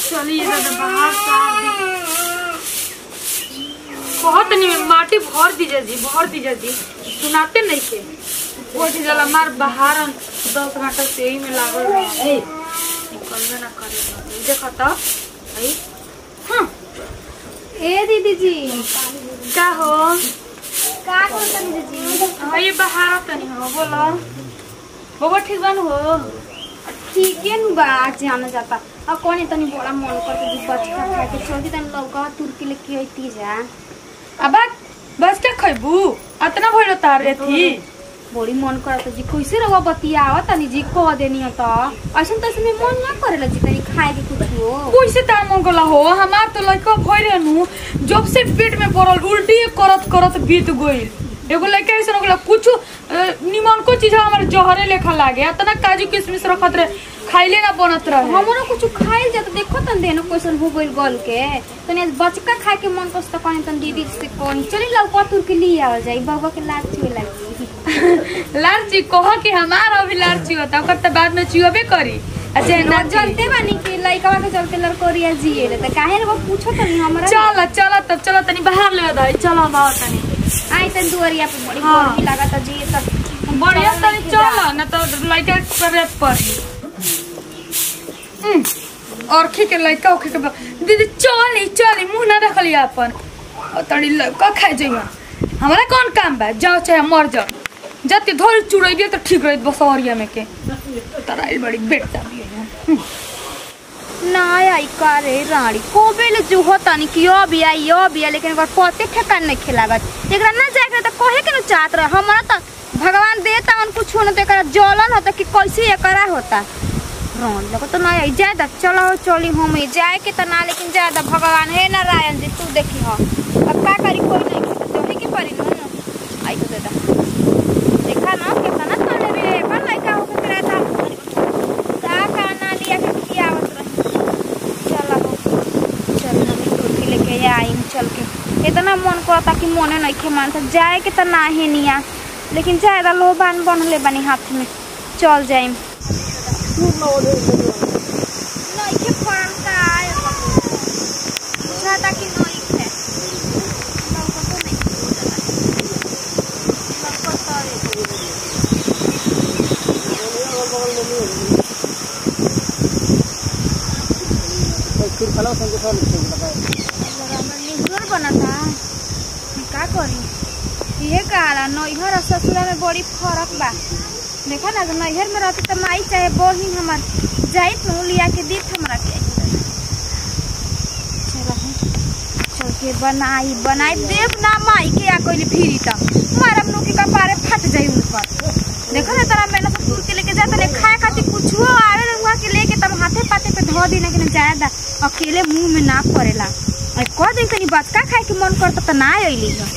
चलिए दादा बाहर सार दी बहुत नहीं माटी भर दीजिए जी भर दीजिए जी सुनाते नहीं के वो जला मार बाहर दस घंटा से यही में लागल रहे निकलबे ना करे देखा तो आई हाँ ए दीदी जी का हो का करता दीदी जी हाँ ये बाहर तनी हो बोलो बबा ठीक बन हो ठीक है नु बा आज आना जाता अब कौन तनी बड़ा मन करता जी बचका खा के चलती तनी लौका तुर्की लेके आईती जा अब बस क्या खैबू अतना भइल तार रे थी बड़ी मन करता जी कैसे रवा बतियावा तनी जी कह देनी त ऐसन तैसे में मन ना करेला जी तनी खाए के कुछ हो कैसे तार मन गला हो हमार तो लड़का भइल नु जब से पेट में पड़ल उल्टी करत करत बीत गइल एगो लड़का ऐसे हो गला कुछ निमन को चीज हमारे जहरे लेखा लागे अतना काजू किशमिश रखत रहे खाइले ना बनत रहे हमरो कुछ खाइल जात देखो तन देनो क्वेश्चन हो गइल गल के तनी आज बचका खाए के मन करत कहीं तन दीदी से कहीं चली लौका तुर्की लिए आ जाई बाबा के लाग छुए लगी लालची कह कि हमार अभी लालची होता ओकर त बाद में चुअबे करी अच्छा ना ना जलते बानी कि लइका के चलते लड़कोरिया जिए त काहे रे वो पूछो तनी हमरा चल चल तब चल तनी बाहर ले दाई चल बाहर तनी आई तन दुवरिया पे बड़ी हाँ। गर्मी लागत जी सब बढ़िया तनी चल न तो लड़का करे पड़ी हम्म, और खी के लड़का उखे के बा- दीदी चली चली मुंह ना रखली अपन और तड़ी लड़का खाए जइहा हमारा कौन काम बा जाओ चाहे मर जाओ जति धोरी चुड़ैबे तो ठीक रही बसौरिया में के तराइल बड़ी बेटा भी है हम्म, ना आई करे रानी कोबेल जो होता नहीं कि यो भी आई यो भी आई लेकिन एकर पते ठेकान नहीं खिलागत एकरा ना जाए के त कहे के न चाहत रहे हमरा त भगवान देता उन कुछ न तो एकरा जलन होता कि कैसे एकरा होता रोन लगा तो ना आई जाए दा चलो चली हम ही जाए के त ना लेकिन जाए दा भगवान हे नारायण जी तू देखी हो अब का करी कोई नहीं तो ही के परी न आई तो दे दा देखा ना कितना तने भी पर लइका हो के करा था का काना लिया के किया आवत रही चला हो चल हम कुर्ती लेके आई चल के इतना मन करता कि मोने नहीं खे मानता जाए के त ना है निया लेकिन जाएगा लोबान बनले बनी हाथ में चल जाइम नहीं खे पड़ता है जाता कि नहीं खे लौकतो नहीं लौकतो रे निहुर बनता मैं का करी ये कहाला नैहर और ससुरा में बड़ी फर्क बा देखा ना नैहर में रहती तो माई चाहे बहिन हमार जाई तू लिया के दी हमरा के चल हम चल के बनाई बनाई देव ना माई के आ कोई फिरी त मारा नुकी का पारे फट जाई ऊपर देखो ना तारा मैंने सब दूर के लेके जाता ले खाए खातिर कुछो आवे रंगवा के लेके तब हाथे पाते पे धो देना के जायदा अकेले मुंह में ना पड़ेला और कह दिन तनी बचका खाए के मन करता त ना अइली है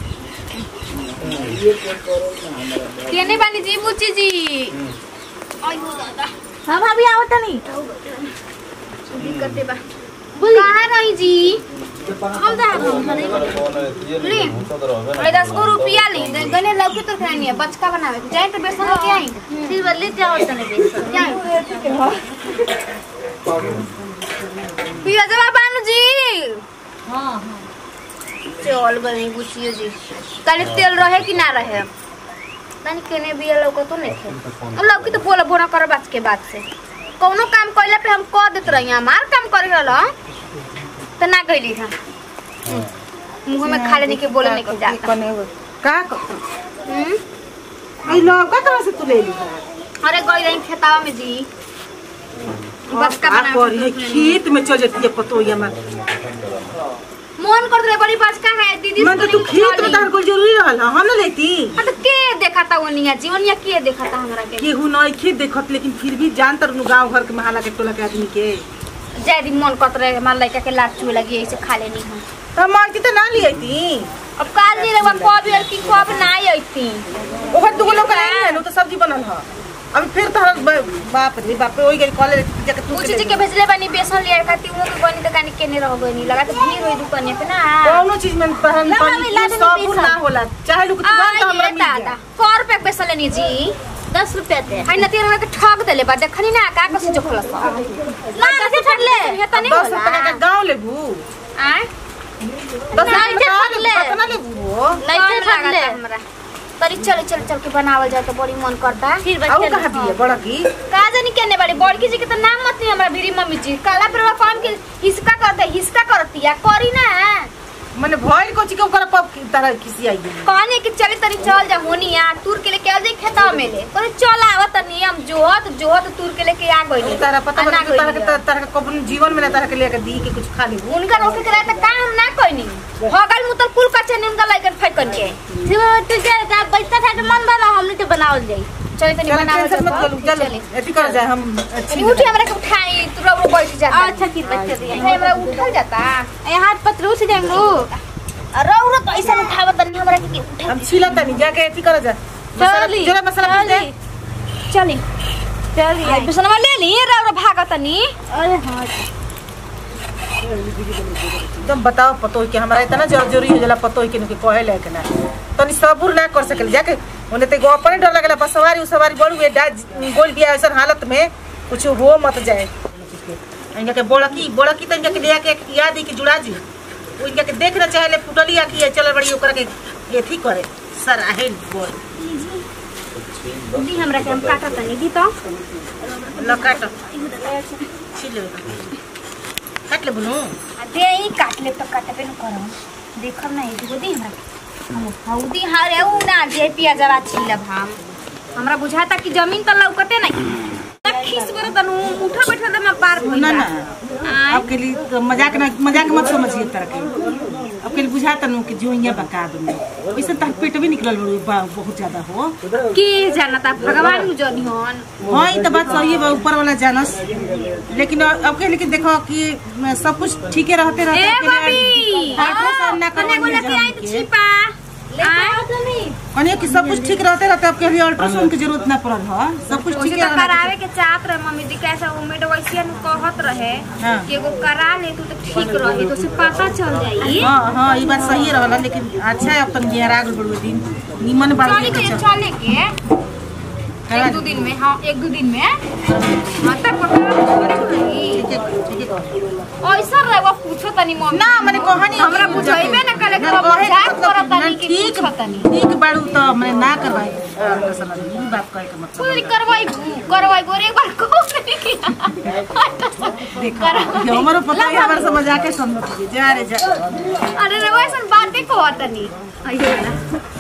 केने बानी जी बुच्ची जी आयो दादा हाँ भाभी आओ तनी दिक्कत बा कहाँ रही जी हम जा ली अरे दस गो रुपया ली गने लौकी तो खानी है बचका बनावे के जाए तो बेसन लेके आई फिर बदले जाओ तनी बेसन जाए पिया जवा बानू जी हाँ हाँ चल बनी बुचियो जी तनी तेल रहे कि ना रहे तनी केने बिया लौका तो नहीं थे अब लौकी तो बोला बोना कर बात के बाद से कौनो काम कइला पे हम कह देत रही हमार काम करे रहल त ना गइली था मुंह में खा लेने के बोले नहीं के जाता का हम्म? आई लौका कहाँ से तू ले ली अरे गई रही खेतावा में जी बचका का बना करी है खेत में चल जाती है पतोहिया में मन कर रहे बड़ी बचका है दीदी मन तो तू खेत में तहर कोई जरूरी रहल हम ना लेती हाँ तो के देखा था ओनिया जी ओनिया के देखा था हमरा के केहू नहीं खेत देखत लेकिन फिर भी जान तर गांव घर के महाला के टोला के आदमी के जय दिन मन करत रहे हमार लड़का के लात चुए लगी ऐसे खा लेनी हम तो मांगती तो ना ली आई अब काल नहीं रहे कब यार की कब ना आईती ओकर दुगो लोग ले है नु तो सब्जी बनल ह अभी फिर तहर बाप रे बाप रे ओई गई कॉलेज जाके तू पूछी जी के भेजले बनी बेसन लिया खाती वो के बनी दुकान के नहीं रह गई लगा तो भीड़ हुई दुकान पे ना कौनो चीज में पहन ला पानी भाभी, ला कुछ देनी साबुन बेसन। ना होला चाहे लोग तुरंत हमरा आइए मिल दादा जाए सौ रुपया के बेसन लेनी जी दस रुपया थे हाय नती रहा के ठग देले बा देखनी ना का कसी जो खलस ना कैसे ठगले है त नहीं दस होला रुपया के गाँव लेबू आय दस रुपया नहीं के गाँव फटले। लेबू कितना लेबू हो नहीं कम थे फटले लागता हमरा तरी चल चल चल के बनावल जाए तो बड़ी मन करता फिर और बच्चे कहाँ दिए बड़ा की का जानी केने बड़ी बड़की जी के तो नाम मत नहीं हमरा भीरी मम्मी जी काला पर कौन के हिसका करते हिसका करती या करी ना मैंने भइल को चिके ओकरा पप की तरह खिसी आई गेली कहने कि चले तरी चल जा होनी यार तूर के लेके आ जाई खेता में ले तो चल आवत तनी हम जोहत जोहत तूर के लेके आ गइली तारा पता आ ना बता तारा के गइली। तारा के कबन जीवन में ना तारा के लेके दी के कुछ खा लेबू उनका रोके करे त काम हम ना कोइनी हगल मुतल कुल कच्चे ने उनका लाइकन फेंकन के तू जा जा पैसा था तो मन बना हमने तो बनावल जाई चले तनी चल बनावल टेंशन मत जाए करू चल चले एथी कर जाए हम तनी अच्छी उठी हमरा के उठाई तू रो बैठ जा अच्छा की बच्चे दिए है हमरा उठल जाता ए हाथ पतलू से जाएंगे लोग रो रो तो ऐसा उठावत तनी हमरा के उठा हम छिला तनी जाके एथी कर जा मसाला चली जरा मसाला पीस दे चली चल आई बिसनवा ले ली रो रो भागत तनी अरे हाँ एकदम बताओ पतो कि हमरा इतना जरूरी हो जाला पतो कि के कहे ले के ना तनी सबूर ना कर सकल जाके ओने ते गो अपने डर लगला बस सवारी उ सवारी बड़ू ए डा गोल बिया ऐसा हालत में कुछ हो मत जाए इनका के बोलकी बोलकी त इनका के ले के याद है कि जुड़ा जी वो इनका के देख ना चाहे ले फुटली आ कि चल बड़ी ओकरा के एथी करे सर आहे बोल दी हमरा के हम काटत तनी दी तो ल काट छिल ले काट ले बुनु दे ही काट ले तो काटबे न करम देखब ना एगो दी हमरा के। हम हौदी हारे उ ना जे पियाजवा छिलब हम हमरा बुझाता कि जमीन त लौकते नहीं खीस बर तनु उठा बैठा दे मैं पार भइल ना ना आय आपके लिए तो मजाक ना मजाक मत समझिए तरह के आपके लिए बुझाता नु कि जो यहाँ बका दूंगी वैसे तक पेट भी निकलल बड़ू बा- बहुत ज्यादा हो के जानता भगवान नु जनी हन हाँ ये तो बात सही है बा, ऊपर वाला जानस लेकिन आपके लेकिन देखो कि सब कुछ ठीक रहते रहते ए आपके लिए बबी अल्ट्रासाउंड ना कने करवाइए गोला के आई जान तो के। छिपा आय कनिया कि सब कुछ ठीक रहते रहते आपके लिए अल्ट्रासाउंड की जरूरत ना पड़ल हो सब कुछ ठीक ओसे तो है करावे के चाहत रहे मम्मी जी कैसा उमेद वैसे नु कहत रहे हाँ। कि एगो करा ले तू तो ठीक रही तो से पता चल जाई हाँ हाँ ये बात सही रहला लेकिन अच्छा है अब तक गहरा गल बड़ू दिन निमन बाल चले के चले के करा एक दो दिन में हाँ एक दो दिन में हाँ तब पता रही ठीक है ठीक है ऐसा रहे वो पूछो तनी मम्मी ना मैंने कहानी हमरा बुझाइबे ना कले कि वो मजाक करत तनी कि ठीक पूछो तनी ठीक बाड़ू तो मैं ना करवाई ये बात कहे के मतलब पूरी करवाई करवाई गोरे एक बार को नहीं देखो ये हमारो पता है हमारे समझ आके समझ लीजिए जा रे जा अरे रे वो ऐसा बात देखो तनी अयो ना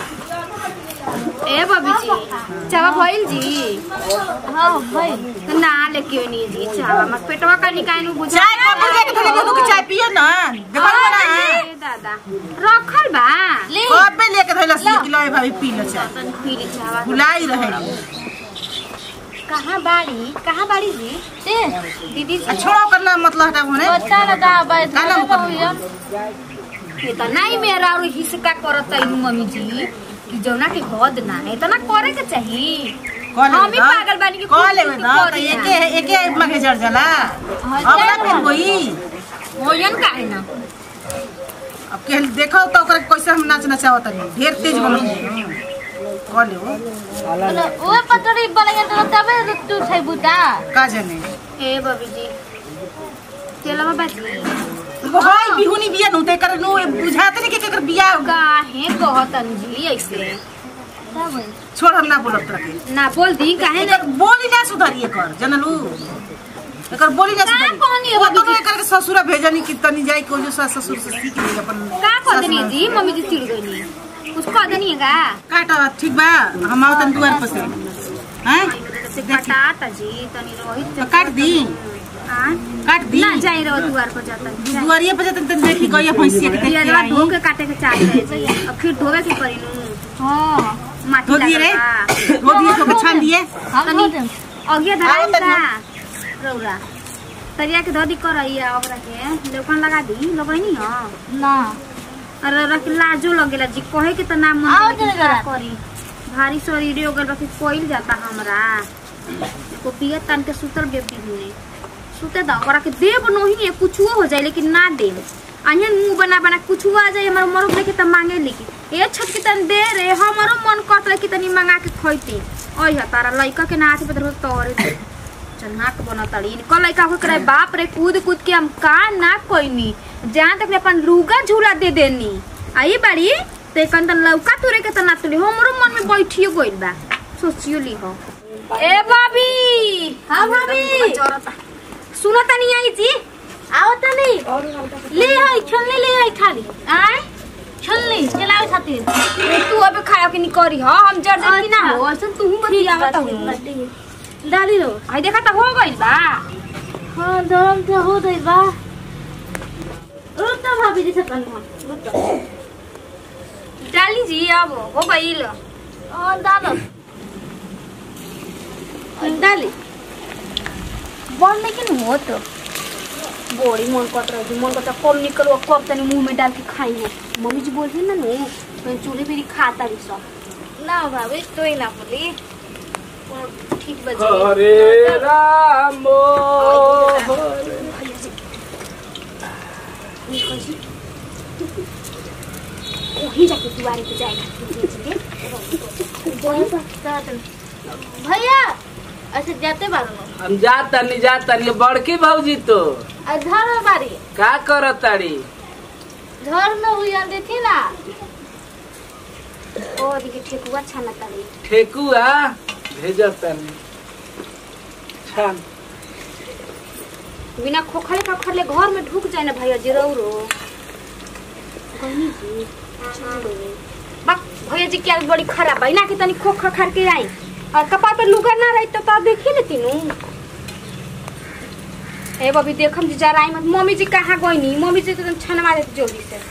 ए बबी जी चावा भइल जी हाँ भाई ना लेके नहीं जी चावा मत पेटवा का निकाय नु बुझा चाय कब बजे के थोड़ी दूध की चाय पियो ना देखो ना ए दादा रखल बा ले कब में लेके धइला सी किलो है भाभी पी लो चाय तन पीली चावा भुलाई रहेगी कहाँ बाड़ी कहाँ बाड़ी जी ते दीदी आ जी छोड़ो करना मतलब हटा होने बच्चा ना दा बैठ काला ना मुकदमा। भैया ये तो नहीं मेरा और हिसका करत है मम्मी जी कि जौना के हद ना है इतना करे के चाहिए कॉल हम ही पागल बानी कि कॉल कुछ में कुछ ना तो करी एके एके मगे जड़ जाला अब ना फिर कोई होयन का है ना अब के देखो तो ओकरा कैसे हम नाच नचावत नहीं ढेर तेज बनो कॉल हो वो पटरी बलैया तो तबे तू छै बुटा का जाने ए बबी जी चलो बाबा जी वो हाय बिहुनी बिया नु ते कर नु बुझाते नहीं के केकर बिया काहे कहतन जी ऐसे छोड़ हम ना बोलत रखे ना बोल दी काहे ना एकर बोली ना सुधारिए कर जनलू एकर बोली ना का सुधारी कहनी है वो तो बबी जी? एकर के ससुरा भेजनी कि तनी जाई को जो सास ससुर से सीख ले अपन का सास कहतनी माँ। जी मम्मी जी चिड़ गई कुछ कहतनी है का काट ठीक बा हम आओ तन दुआर पर से हैं से कटाता जी तनी रोहित तो काट दी हाँ काट दी ना जाई रहो द्वार पर जाता दुआरिये पर जतन तन देखी गई भैंसिया के देख के पियाजवा आई धो के काटे के चाह रहे जी अब फिर धोवे के पड़ी नु हां माटी धो दिए रे लगल धो दिए तो छान दिए हम तनी बोल अगिया आओ धराई तनी। सा रौरा तरिया के धोदी करैया ओकरा के लोकन लगा दी लगैनी ह ना अरे रख लाजो लगेला जी कहे के त नाम मन आओ लेकिन तनी का करा। करी भारी शरीर हो गल बाकी कोइल जाता हमरा को पिए तन के सुतर बेबी हुने सुते दा ओकरा के देब नहीं है कुछो हो जाए लेकिन ना देब अहियन मुंह बना बना कुछो आ जाए हमर मरो लेके त मांगे लेके ए छत के तन दे रे हमरो मन करत कि तनी मंगा के खइते ओइ ह तारा लइका के नाच पे तो तोरे दे खतरनाक बनतड़ी कल लइका हो करे बाप रे कूद कूद के हम का ना कोइनी जहाँ तक ले अपन लुगा झूला दे देनी आई बाड़ी ते कन तन लौका तुरे के तना तुली हमरो मन में बैठियो गइल बा सोचियो ली हो ए भाभी हां भाभी सुनो तनी आई जी आओ तनी ले आई छलनी ले आई खाली आय छलनी चलाओ खातिर तू अबे खाया के नहीं करी हो हम जर जर ना हो ऐसा तू बतियावत हो डाली लो आई देखा त हो गइल बा हाँ धर्म से हो गई बा रुक तो भाभी जी से तनी हम रुक तो डाली जी अब हो गइल हाँ डालो डाली बंद लेकिन हो तो बड़ी मन करत रही मन करता कब निकलो कब तनी मुंह में डाल के खाई है मम्मी जी बोलती ना नु तो चूल्हे पे खाता रही सब ना भाभी तो ही ना बोली ठीक बजे हरे राम हरे वही जाके दुआरे पे जाएगा भैया अच्छा जाते बारो हम जाता नहीं जाता नहीं बड़की भौजी तो घर में बारी का करत तारी घर में हुई देखी ना ओ देखिए ठेकुआ छाना तारी ठेकुआ भेजत तानी छान बिना खोखले खोखले घर में ढुक जाए ना भैया जी रहो रो कहनी जी बा भैया जी क्या बड़ी खराब है ना कि तनी खोख खड़ के आई और कपार पे लुगा ना रही तो तो देखी लेती नु ए बबी देखम जी जरा आई मत मम्मी जी कहाँ गई नी मम्मी जी तो एकदम छनवा देती जल्दी से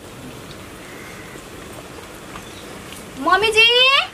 मम्मी जी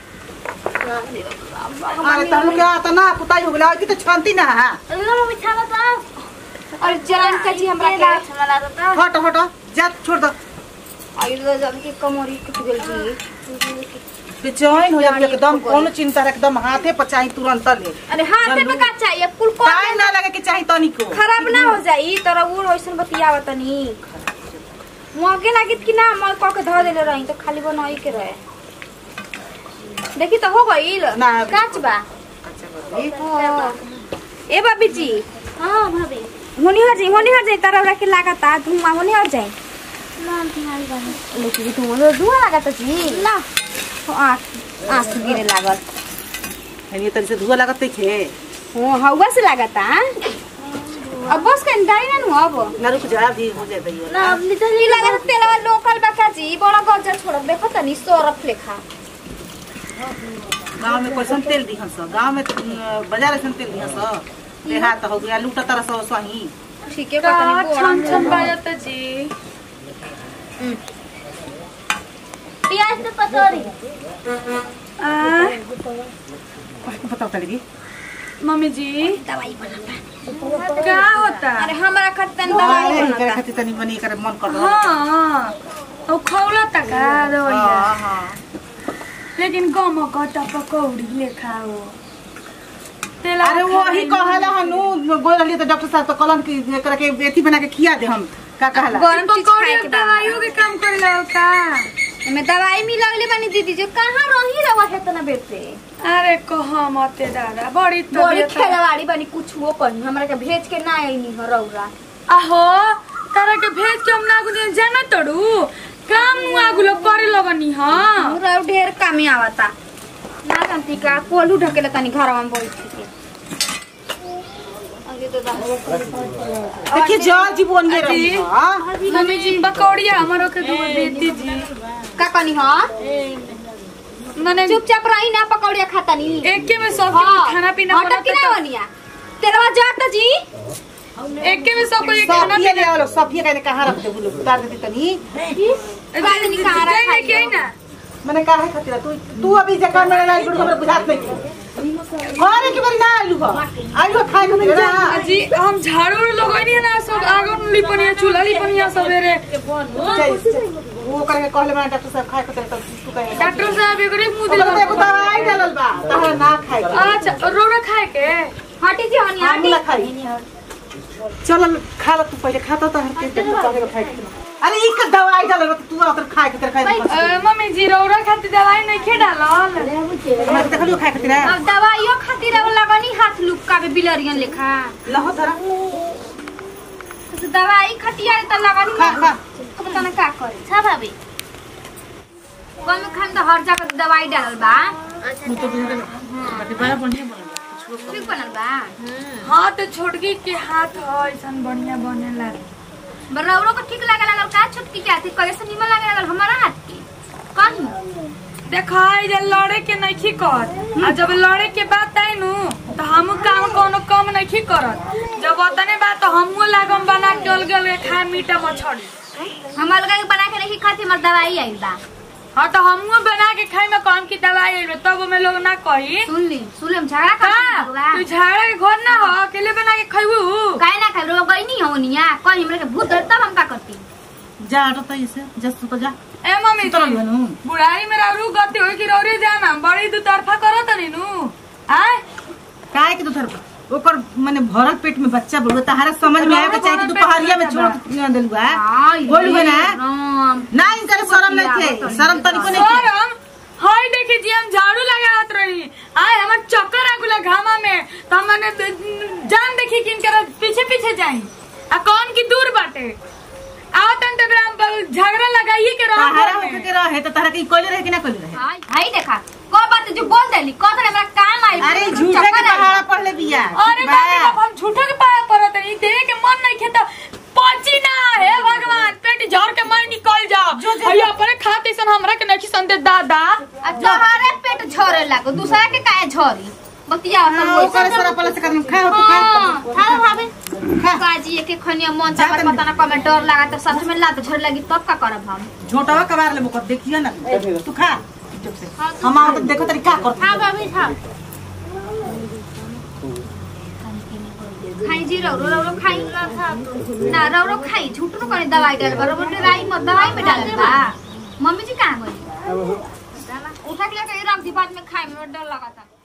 अरे तनु क्या आता ना पुताई हो गेला कि तो छानती ना है लो मम्मी छाना तो और जरा इनका जी हमरा के छाना तो हट हट जा छोड़ दो आई तो जब की कमरी टूट गेल जी बेचैन हो जाती एकदम कौन चिंता रहे एकदम हाथे पर चाही तुरंत ले अरे हाथ में का चाहिए कुल को काय ना लगे कि चाही तनी को खराब ना हो जाई तर उ वैसन बतियावा तनी मगे लागित कि ना मल क के धर देले रही तो खाली बनाई के रहे देखी तो हो गईल ना। काच बा हाँ। ए बाबी जी हाँ भाभी होनी हो जाई होनी हो जाई तरह रख के लागता धुआं होनी हो जाई नाम तुम्हारी बहन लेकिन धुआं धुआं लागता जी ना आँख आँख गिरे लागल ये तनी से धुआ लगत थे हो हवा से लागता अब बस कहीं गाड़ी ना नु अब ना रुक जा भी हो जाए दैयो ना अपनी तो ई लागत तेलवा लोकल बका जी बड़ा गजा छोड़ देखो तनी सोरफ लेखा गांव में कैसन तेल दिहन स गांव में अ, बाजार ऐसन तेल दिहन स देहात हो गया लूटा तरह सो सही ठीक है का पता छम छम नहीं बाजता जी प्याज तो पतोरी आ बताओ तड़ी मम्मी जी दवाई बनाता क्या होता अरे हमारा खतन अरे दवाई करे बनाता खातिर तनी बनी करे मन कर रहा हाँ और खौला तक दवाइया हां हां लेकिन गम कटा पकौड़ी लेखा हो तेला अरे वो ही कहला हनु गोल रहली तो डॉक्टर साहब तो कहलन कि एकरा के बेटी बना के खिया दे हम का कहला गरम चीज पकौड़ी खाए और के बा दवाइयों के काम करेला का हमें दवाई मिलावले बानी दीदी जो कहाँ रही रवा है तना बेटे अरे कहा मते दादा बड़ी बड़ी तबीयत खेलवाड़ी बानी कुछ वो कहीं हमरा के भेज के ना आई नी रौरा आहो तारा के भेज के हम ना गुने जाना तड़ू काम आगुलो करे लगनी हां रौ ढेर कामे आवता ना जानती का कोलू ढकेला तनी घरवा में बैठ के अरे तो दा- देखिए जल जीवन में रही अजी। हां मम्मी जी पकौड़िया हमारो के दूध देती जी का कनी हां मने चुपचाप रही ना पकौड़िया खाता नी एके में सब हाँ, खाना पीना हटक की ना बनता बनिया तेरवा जाता जी एके में सब कोई खाना सफिया ले पीना आवलो सफिया कहने कहां रख दे बोलो उतार देती तनी बात नहीं कहाँ रखा जाए के ना मैंने कहा है खातिर तू तू अभी जगह में ना गुड़ हमरा बुझात नहीं घरे के बारी ना आइलू हो आइलू खाए के ना जी हम झाड़ू लगनी है ना सब आगन लिपनिया चूल्हा लिपनिया सवेरे वो करके कहले मैं डॉक्टर साहब खाए खातिर तब तू कहे डॉक्टर साहब एकरे मुंह ओकरा दिला एगो दवाई डालल बा तहरा ना खाए के अच्छा रोड़ा खाए के हटी जी हनी हम हटी ना खाई चल खा ल तू पहले खाता तो हर के चले का खाए अरे ई का दवाई डाल रहा तू आतर खाए के तेरे खाए अ, मम्मी जी रौरा खातिर दवाई नहीं खे डालल हमरा देख लियो खाए के तेरा अब दवाइयो खातिर अब लगनी हाथ लुक्का के बिलरियन लेखा लहो धरा तो दवाई खटिया त लगनी खा खा अब तना का करे छा भाभी कौन खान तो हर जगह दवाई डालल बा तू तो बिना बाकी बड़ा बढ़िया बनल ठीक बनल बा हाँ तो छोटकी के हाथ ह ऐसन बढ़िया बनेला बरौरो को ठीक लागे लागल का छुटकी के हाथ कैसे निमन लागे लागल हमारा हाथ के कौन देखा जे लड़े के नहीं कर आ जब लड़े के बात आई नु तो हम काम कोनो कम नहीं करत जब ओतने बात तो हमहू लागम बना के अलग अलग खाए मीठा मछली हम अलग बना के नहीं खाते मर दवाई आइल बा हाँ तो हमहू बना के खाई में कौन की दवाई आइल बा, तब में लोग ना कही सुन ली सुन ली हम झगड़ा कर का तू झाड़ा के घर ना हो अकेले बना के खैबू काहे ना खाई रो गई नहीं हो निया कहीं हमरे के भूत डर तब हम का करती जा हटो तो इसे जस तू तो जा ए मम्मी तो लियो नु बुढ़ाई में रारू गति होई कि रौरे जाना बड़ी दू तरफा करत नहीं नु आय काहे के तू थर ओकर माने भरल पेट में बच्चा बोलबे तहारा समझ में आवे के चाहिए कि दोपहरिया में छोड़ के देलु बा बोलबे ना राम ना इनकर शरम नहीं थे शरम तनिको नहीं थे सरम हाय देखी जी हम झाड़ू लगावत रही आय हमर चक्कर आगुला घामा में तो हमने जान देखी कि इनकर पीछे पीछे जाई आ कौन की दूर बाटे आवतन ते बेरा हम झगड़ा लगाइए के रह तहारा होके के रहे तो तहरा के कोले रहे कि ना कोले रहे हाय देखा को बात जो बोल देली को तो हमरा काम आई अरे झूठे के पहाड़ा पढ़ ले बिया अरे बाबा जब हम झूठो के पाया पड़त रही देवे के मन नहीं खेता पची ना हे भगवान पेट झड़ के मैं निकल जाओ भैया अपने खाते सन हमरा के नहीं संदे दादा तोहरे पेट झरे लागो दूसरा के काहे झरी बतिया हाँ, ओकर सारा पला से कदम खा तू खा हां भाभी खा काजी के खनिया मन जा से तनी। पता ना कमे डर लगा तो सच में लात झड़ लगी तब का करब हम झोटावा कबार ले मुकर देखियो ना तू खा चुप से हम आओ तो देखो तरी का कर हाँ भाभी हाँ खाई जी रौरो रौरो खाई ना रौरो खाई झूठ नु कनी दवाई डाल बरो बोले राई मत दवाई में डाल बा मम्मी जी कहां गई उठा के लेके रख दी बाद में खाए में डर लगा था